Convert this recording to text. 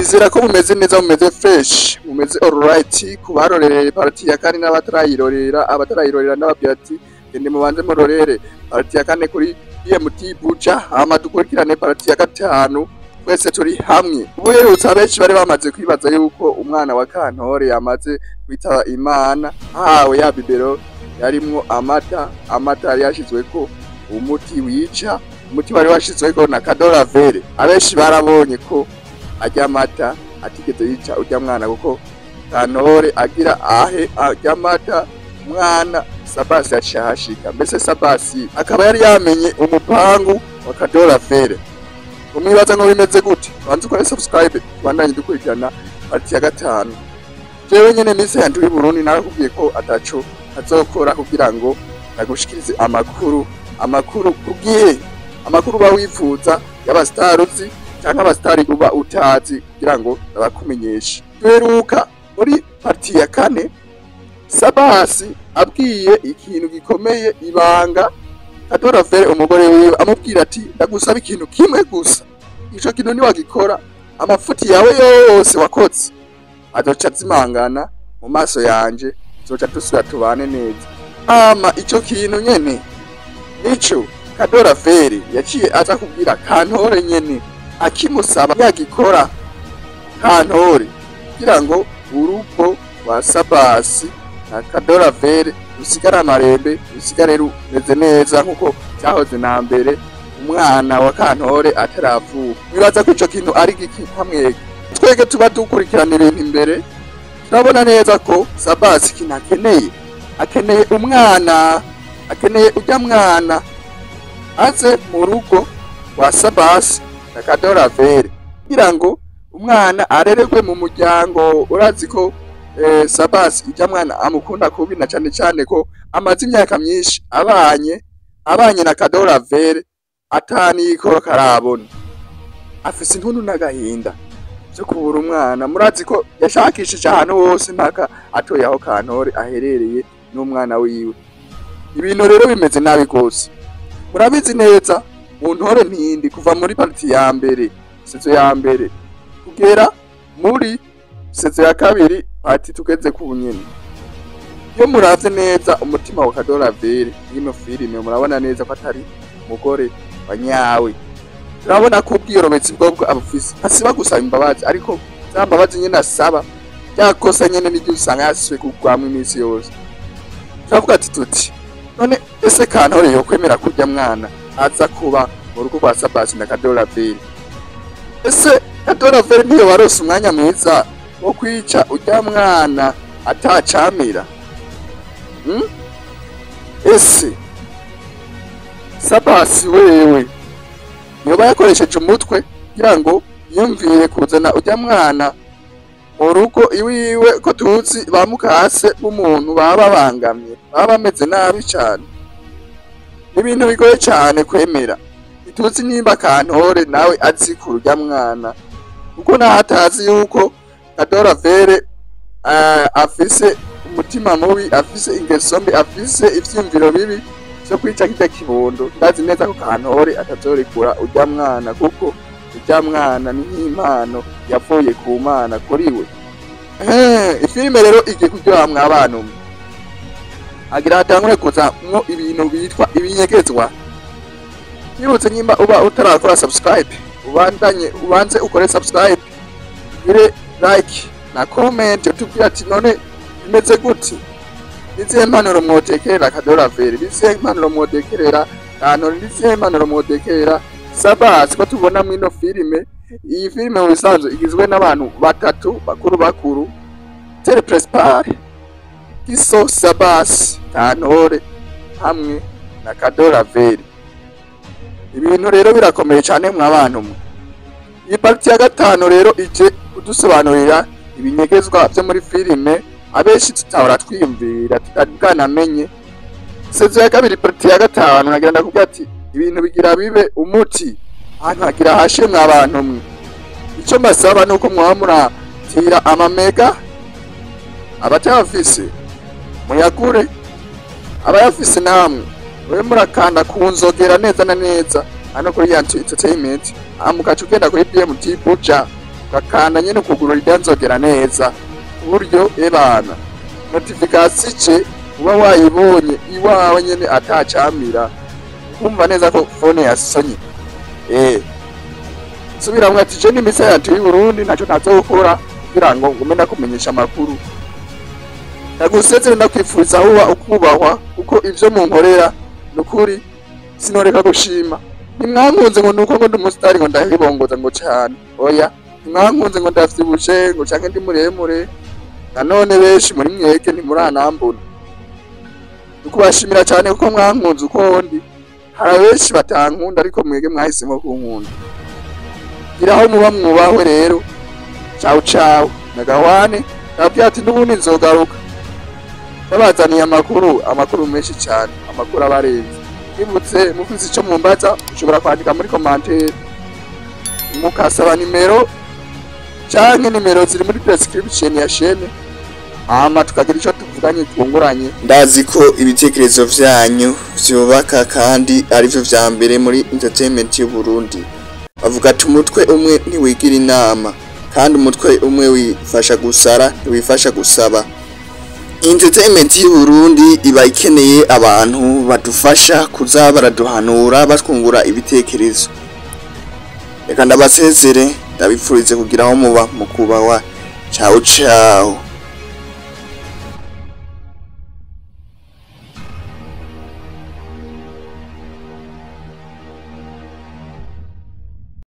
nizera ko mumeze neza mumeze fresh mumeze alright ku barorereye parti ya kane n'abatarayirorera abatarayirorera n'ababwira ati gende mubanze murorere parti ya kane kuri BMT Buja hama dukurikirane parti ya gatanu twese turi hamwe ubuherutse abenshi bari bamaze kwibaza yuko umwana wa Kantore yamaze kwitaba Imana hawe ya bibero yarimwo amata amata yari yashizweko umuti wica umuti wari washizweko na kadoravere abenshi barabonye ko arya amata atigeze yica urya mwana kuko Kantore agira ahe arya amata umwana Sabasi yashahashika mbese Sabasi akaba yari yamenye umupangu wa kadoravere umwibaza ngo bimeze gute banze ukore subscribe tubandanye dukurikirana parti ya gatanu jewe nyene mise yanje uri Burundi narakubwiye ko ataco azokora kugira ngo nagushikirize amakuru amakuru kugihe amakuru uba wifuza y'abasitari uzi canke abasitari uba utazi kugira ngo abakumenyeshe duheruka muri parti ya kane Sabasi abwiye ikintu gikomeye ibanga Kadoravere umugore wiwe amubwira ati ndagusaba ikintu kimwe gusa ico kintu niwagikora amafuti yawe yose wakotse azoca azimangana mu maso yanje zoca dusubira tubane neza ama ico kintu nyene nico Kadoravere yaciye aza kubwira Kantore nyene akimusaba yagikora Kantore kugira ngo urugo rwa Sabasi na Kadoravere rusigare amarembe rusigare rumeze neza nkuko cyahoze na mbere umwana wa Kantore ataravuka bibaza ko ico kintu ari giki hamwe twege tuba dukurikirana ibintu imbere turabona neza ko Sabasi ikintu akeneye akeneye umwana akeneye ujya mwana aze mu rugo rwa Sabasi na Kadoravere kugira ngo umwana arererwe mu muryango urazi ko eh, Sabasi ijya mwana amukunda kubi na cyane cyane ko amaze imyaka myinshi abanye abanye na Kadoravere ataniko karabona afise intuntu n'agahinda byo kubura umwana murazi ko yashakishije ahantu hose mpaka atoye aho Kantore aherereye n'umwana wiwe ibintu rero bimeze nabi rwose murabizi neza mu ntore ntindi kuva muri parti ya mbere sezo ya mbere kugera muri sezo ya kabiri parti tugeze ku nyene iyo muravye neza umutima wa Kadoravere y'ino filime murabona neza ko atari umugore wa nyawe turabona ko ubwiyorobetsi bwobwo abufise asiba gusaba imbabazi ariko za mbabazi nyene asaba ryakosa nyene niryo usanga yasizwe kugwamwo iminsi yose turavuga ati tuti none ese Kantore yokwemera kurya mwana aza kuba mu rugo rwa Sabasi na Kadoravere ese Kadoravere niyo warose umwanya mwiza wo kwica urya mwana atacamira hmm? ese Sabasi wewe yoba yakoresheje umutwe kugira ngo yumvire kuzana urya mwana mu rugo iwiwe ko tuzi ba mukase b'umuntu baba babangamye baba bameze nabi cyane ibintu bigoye cyane kwemera ntituzi nimba Kantore nawe azi ku urya mwana kuko naho atazi yuko Kadoravere uh, afise umutima mubi afise ingeso mbi afise ivyumviro bibi vyo kwica kirya kibondo ndazi neza ko Kantore atazorekura urya mwana kuko urya mwana ni nk'impano yavuye ku mana kuri we Eh, ifilime rero igiye kuryoha mw'abana umwe agira hatangure kuzamwo ibintu bitwa ibinyegezwa nibutse nyimba uba utarakora subscribe ubandanye ubanze ukore subscribe ugire like na comment utubwire ati none bimeze gute nizihe mpanuro mwotekerera Kadoravere nizihe mpanuro mwotekerera Kantore nizihe mpanuro mwotekerera Sabasi ko tubona mwino filime iyi filime mu bisanzwe igizwe n'abantu batatu bakuru bakuru Tere Principal Giso Sabasi Kantore hamwe na Kadoravere ibintu rero birakomeye cyane mw'abantu mwe iyi parti ya gatanu rero ije kudusobanurira ibinyegezwa byo muri filime abenshi tutahora twiyumvira tutari bwanamenye sezo ya kabiri parti ya gatanu nagira ndakubwira ati ibintu bigira bibe umuti ahantu hagira hashe mw'abantu mwe icyo mbasaba ni uko mwaba muratira amamega abatayafise muyagure abayafise namwe mube murakanda ku nzogera neza na neza hano kuri yantu entertainment hama ugaca ugenda kuri BMT Buja ugakanda nyene ukuguru ryanzogera neza uburyo ebana notifikasiyo ice uba wayibonye iwawe nyene atacamira kumva neza ko fone yasonye eh subiramwo ati je n'imisa yatu y'Uburundi naco ntazokora kugira ngo ngume ndakumenyesha amakuru ndagusezere ndakwifuriza aho uba ukubahwa kuko ivyo munkorera nukuri sinoreka gushima ntimwankunze ngo nuko ngo ndi umusitari ngo ndahibongoza ngo cane oya ntimwankunze ngo ndavyibushe ngo canke ndi muremure nanone benshi muri mwege ntimuranambona ukubashimira cane kuko mwankunze uko ndi hari abenshi batankunda ariko mwege mwahisemo kunkunda gira aho muba mwubahwe rero cawu cawu nagawane nababwira ati n'ubundi nzogaruka babazaniye amakuru amakuru menshi cane amakuru abarenze bibutse mufise ico mumbaza ushobora kwandika muri komantere mukasaba nimero canke nimero ziri muri description ya shene hama tukagira ico tuvuganye twunguranye ndazi ko ibitekerezo vyanyu vyubaka kandi arivyo vya mbere muri entertainment y'u Burundi bavuga ati umutwe umwe ntiwigira inama kandi umutwe umwe wifasha gusara ntiwifasha gusaba entertainment y'u Burundi iba ikeneye abantu badufasha kuza baraduhanura batwungura ibitekerezo reka ndabasezere ndabipfurize kugira aho muba mu kubahwa ciao ciao